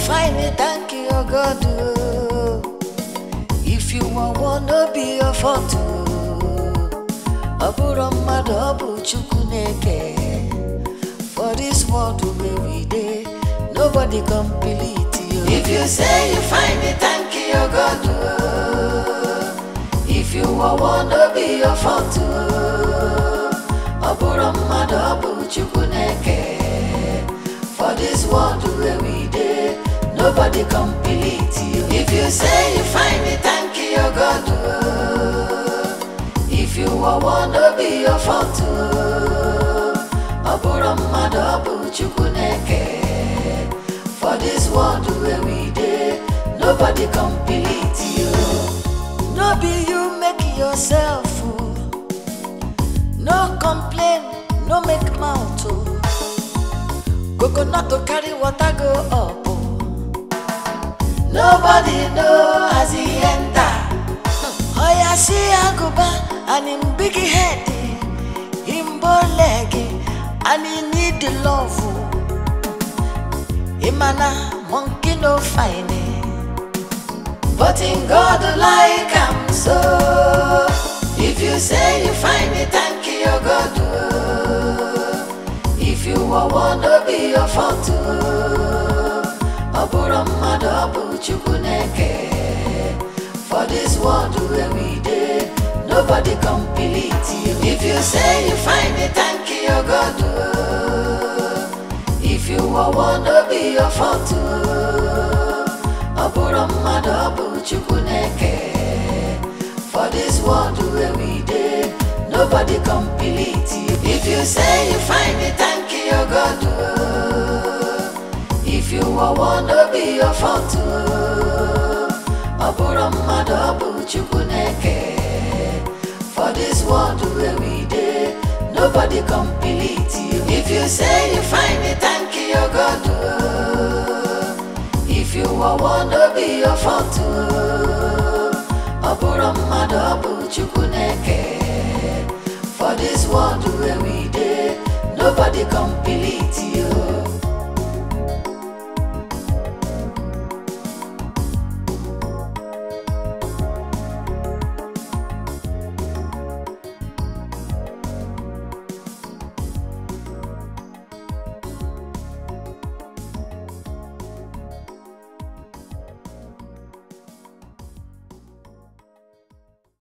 find it, thank you, oh God. oh. If you want one, no be your fault. oh. Ọ bụrụ mmadụ, ọ bụ Chukwu na-eke. For this world where we dey, nobody complete you. If you say you find it, thank you, oh God. oh. If you want one, no be your fault. oh. Ọ bụrụ mmadụ, ọ bụ Chukwu na-eke. For this world where we dey, nobody complete you. If you say you find it, thank you, oh God. oh. If you want one, no be your fault. oh. Ọ bụrụ mmadụ, ọ bụ Chukwu na-eke. For this world where we dey, nobody complete you. No be you make yourself. oh. No complain, no make mouth. oh. Coconut to carry water go up. oh. Nobody know as he enter. Oh yeah, see Aguba and him big head, him bow leg, and he need the love. oh. Him and a monkey no fine. eh. But in God like am so. If you say you find it, thank you, oh God. oh. If you want one, no be your fault. oh. Ọ bụrụ mmadụ, ọ bụ Chukwu na-eke. For this world where we dey, nobody complete you. If you say you find it, thank you, oh God. oh. If you want one, no be your fault. oh. Ọ bụrụ mmadụ, ọ bụ Chukwu na-eke. For this world where we dey, nobody complete you. If you say you find it, thank you, oh God. oh. If you want one, no be your fault. oh. Ọ bụrụ mmadụ, ọ bụ Chukwu na-eke. For this world where we dey, nobody complete you. If you say you find it, thank you, oh God. oh. If you want one, no be your fault. oh. Ọ bụrụ mmadụ, ọ bụ Chukwu na-eke. For this world where we dey, nobody complete